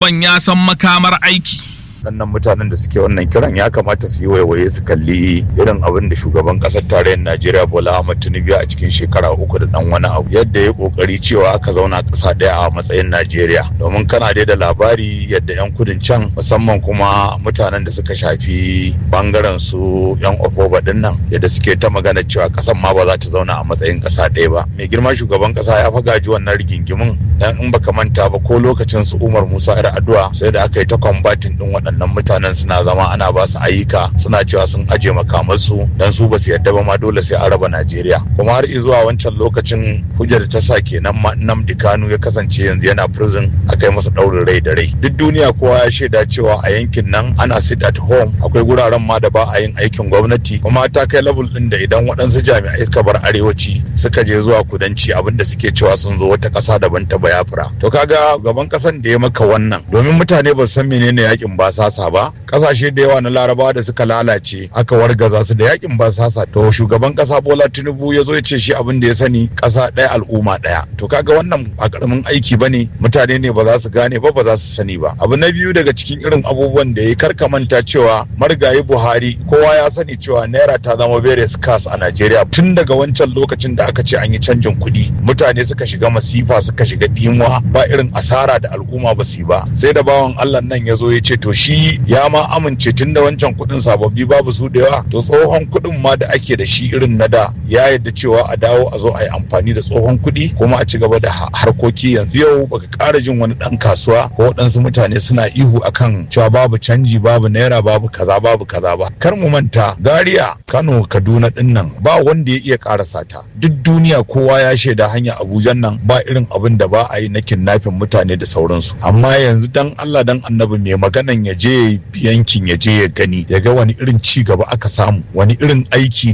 bawan ya san makamar aiki. waɗannan mutanen da suke wannan kiran ya kamata su yi waiwaye su kalli irin abin da shugaban ƙasar tarayyar najeriya bola ahmad tinubu a cikin shekara uku da ɗan wani abu yadda ya ƙoƙari cewa aka zauna ƙasa ɗaya a matsayin najeriya domin kana dai da labari yadda 'yan kudin can musamman kuma mutanen da suka shafi bangaren su 'yan ofoba ɗin nan yadda suke ta magana cewa ƙasar ma ba za ta zauna a matsayin ƙasa ɗaya ba mai girma shugaban ƙasa ya gaji wannan rigingimin dan in baka manta ba ko lokacin su umar musa yar addu'a sai da aka yi ta kwambatin ɗin waɗannan waɗannan mutanen suna zama ana ba su ayyuka suna cewa sun aje makamansu dan su ba su yadda ba ma dole sai an raba Najeriya kuma har zuwa wancan lokacin hujjar ta sa kenan ma Nnamdi Kanu ya kasance yanzu yana prison aka yi masa ɗaurin rai da rai duk duniya kowa ya shaida cewa a yankin nan ana sit at home akwai guraren ma da ba a yin aikin gwamnati kuma ta kai level ɗin da idan waɗansu jami'ai suka bar arewaci suka je zuwa kudanci abinda suke cewa sun zo wata ƙasa daban ta bayafra to kaga gaban ƙasan da ya maka wannan domin mutane ba su san menene yakin ba sasa ba kasashe da yawa na larabawa da suka lalace aka wargaza su da yakin ba sasa to shugaban kasa bola tinubu ya zo ya ce shi abin da ya sani kasa ɗaya al'umma ɗaya to kaga wannan a karamin aiki ba ne mutane ne ba za su gane ba ba za su sani ba abu na biyu daga cikin irin abubuwan da ya karka manta cewa marigayi buhari kowa ya sani cewa naira ta zama very scarce a najeriya tun daga wancan lokacin da aka ce an yi canjin kuɗi mutane suka shiga masifa suka shiga dimuwa ba irin asara da al'umma ba su yi ba sai da bawan allah nan ya zo ya ce to shi ya ma amince tun da wancan kuɗin sababbi babu su da yawa to tsohon kuɗin ma da ake da shi irin na da ya yadda cewa a dawo a zo a yi amfani da tsohon kuɗi kuma a ci gaba da harkoki yanzu yau baka ƙara jin wani ɗan kasuwa ko waɗansu mutane suna ihu akan cewa babu canji babu naira babu kaza babu kaza ba kar mu manta Zaria Kano Kaduna ɗin nan ba wanda ya iya ƙarasa ta duk duniya kowa ya shaida hanya Abuja nan ba irin abin da ba a yi na kidnapping mutane da sauransu amma yanzu dan Allah dan annabi mai maganan ya je yankin ya je ya gani ya ga wani irin ci gaba aka samu wani irin aiki